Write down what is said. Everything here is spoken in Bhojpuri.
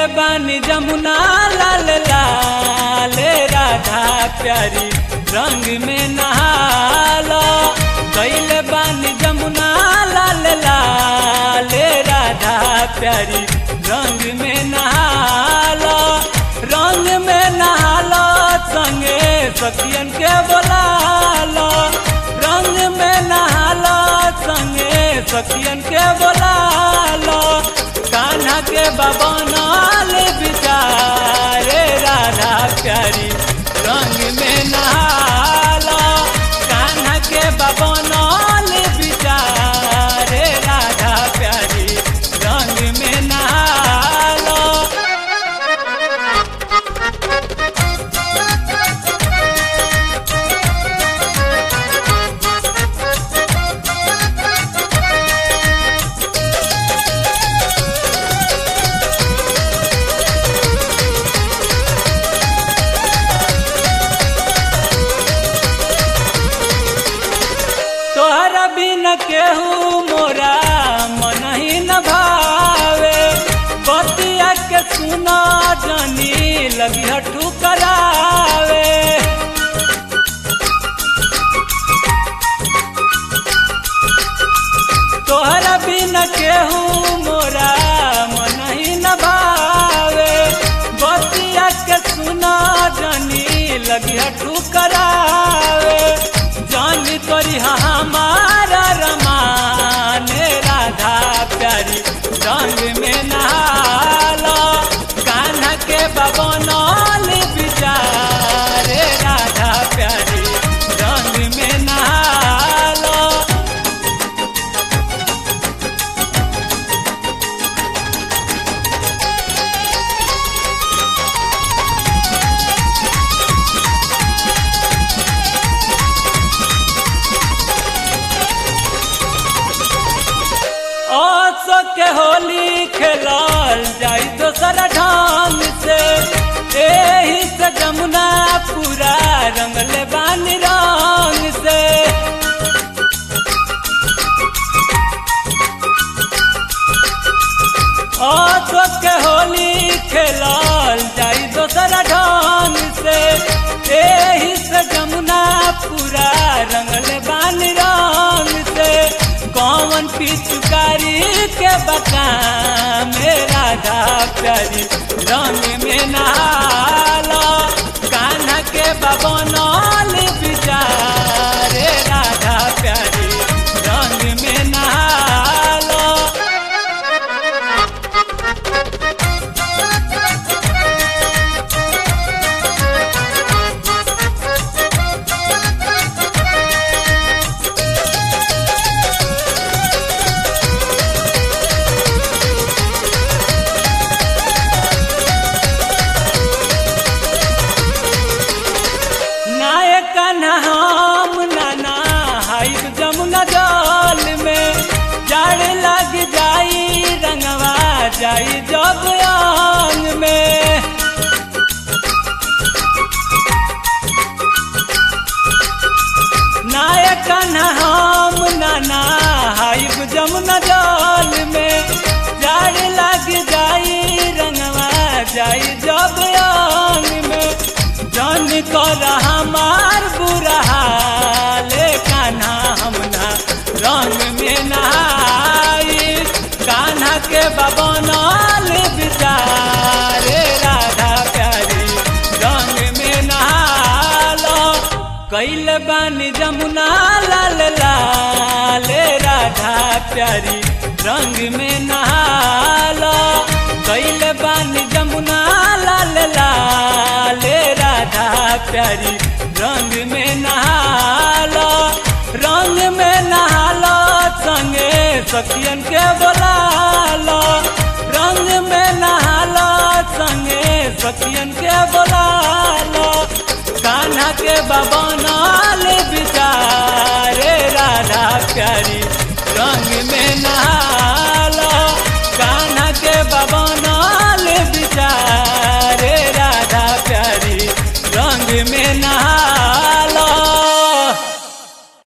बानी जमुना लाल लाल राधा प्यारी रंग में नहाला कैले बानी जमुना लाल लाल राधा प्यारी रंग में नहाला रंग में नहाला संगे सखियन के बोलाला रंग में नहाला संगे सखियन के बोलाला कान्हा के बबनाल बिचारे राधा प्यारी रंग में नहाला कान्हा के बबनाल बिचारे राधा प्यारी रंग में नहाला तोहरा बिन केहू मोरा मन ही न भावे बतिया के सुना जानी लगी हटू करावे तोहरा बिन केहू मोरा मन ही न भावे बतिया के सुना जानी लगी हटू करावे जानी तोरी हमारा रमान राधा प्यारी रंग में नहाला कान्हा के बबनौल बिचारे राधा प्यारी रंग में नहाला आसो के होली खेलल जाई दोसर ढंग से एही से जमुना पूरा रंगले बानी रंग से आसो के होली खेलल जाई दोसर ढंग से एही से जमुना पूरा रंगले बानी रंग से कौन पिचकारी के बका में राधा प्यारी रंग में नहाला कान्हा के बबनौल बिचारे राधा प्यारी रंग में नहाला नायक हम नाना हाइक जमुना जल में जड़ लग जाई रंगवा जाई जब आंग में नायक हम नाना हाइक जमुना जल में जड़ लग जाई रंगवा जाई जब आंग में जन कर हमार बुरा हाल कान्हा हमना रंग में नहाई कान्हा के बबनल बिचारे राधा प्यारी रंग में नहालो कैल बानी जमुना लाल लाल राधा प्यारी रंग में नहालो कैल बानी जमुना लाल लाल राधा प्यारी रंग में नहालो रंग में नहालो संगे सखियन के बोलालो रंग में नहालो संगे सखियन के बोलालो कान्हा के बबनल बिचारे राधा प्यारी रंग में नहा